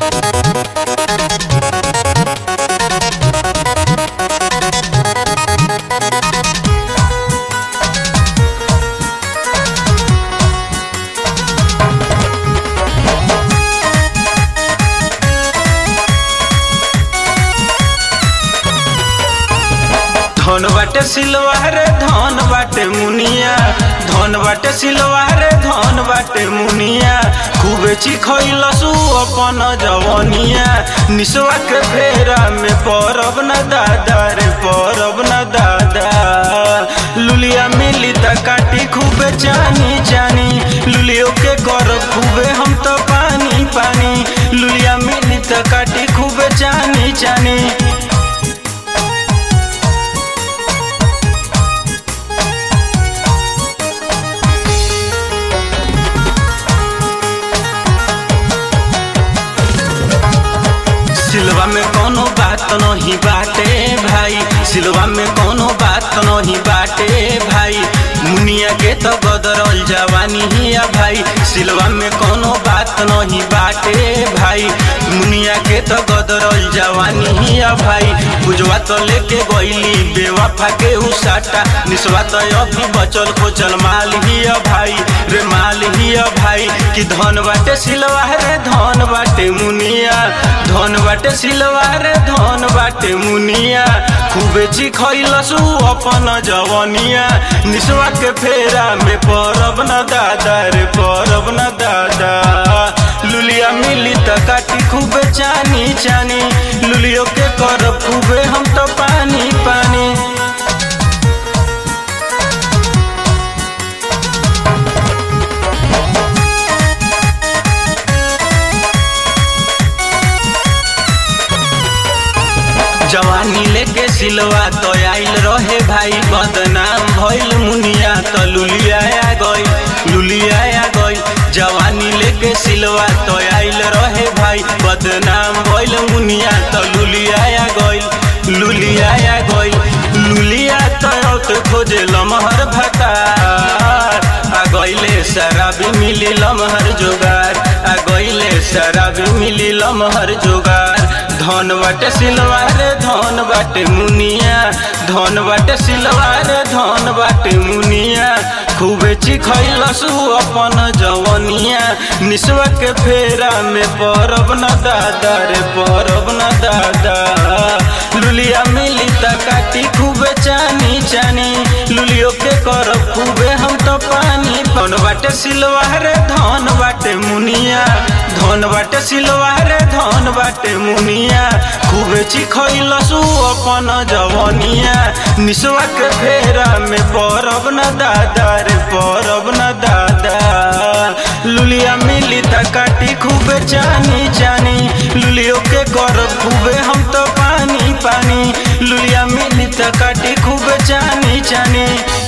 धन बाटे सिलवार धन बाटे मुनिया धन बाटे सिलवार धन बाटे मुनिया खूबे चिखैलसु अपन जवनिया निसवा के फेरा में परब न दादा रे परब न दादा लुलिया मिली त काटी खूबे जानी जानी लुलियो के करब खूबे हम तो पानी पानी लुलिया मिली त काटी खूबे जानी जानी सिलवा में कोनो बात नहीं बाटे भाई सिलवा में कोनो बात नहीं बाटे भाई मुनिया के तो बदरल जवानी हिया भाई सिलवा में कोनो बात नहीं बाटे भाई मुनिया के तो गदरल जवानी हिया भाई बुझवा तो लेके गईली बेवफा के उसाटा निसवा तो अभी बचल खोचल माल हिया भाई रे माल हिया भाई कि धन बाटे सिलवा रे धन बाटे मुनिया धन बाटे सिलवा रे धन बाटे मुनिया खूबे चिखैलसु अपन जवनिया निसवा के फेरा में परब न दादा रे परब न दादा लुलिया मिली त काटी खूबे चानी चानी लुलियो के करब खूबे हम तो पानी पानी जवानी लेके सिलवा तो आइल रहे भाई बदनाम भइल मुनिया तो लुलिया गई लुलिया गई जवानी लेके सिलवा तो आइल रहे भाई बदनाम भइल मुनिया तो लुलिया गई लुलिया गई लुलिया तो खोजे लमहर भतार आ गईले शराबी मिली लमहर जोगार आ गईले शराबी मिली लमहर जोगार धन बाटे सिलवार धन बाटे मुनिया धन बाटे सिलवार धन बाटे मुनिया खूबे चिखैलसु अपन जवनिया निसवा के फेरा में परब न दादा रे परब न दादा लुलिया मिली त काटी खूबे चानी चानी लुलियो के करब खूबे हम तो पानी धन बाटे सिलवार धन बाटे मुनिया धन बाटे सिलवार धन बाटे मुनिया खूबे चिखैलसु अपन जवनिया निसवा के फेरा में परब न दादा रे परब न दादा लुलिया मिली त काटी खूबे चानी चानी लुलियो के करब खूबे हम तो पानी पानी लुलिया मिली त काटी खूबे चानी चानी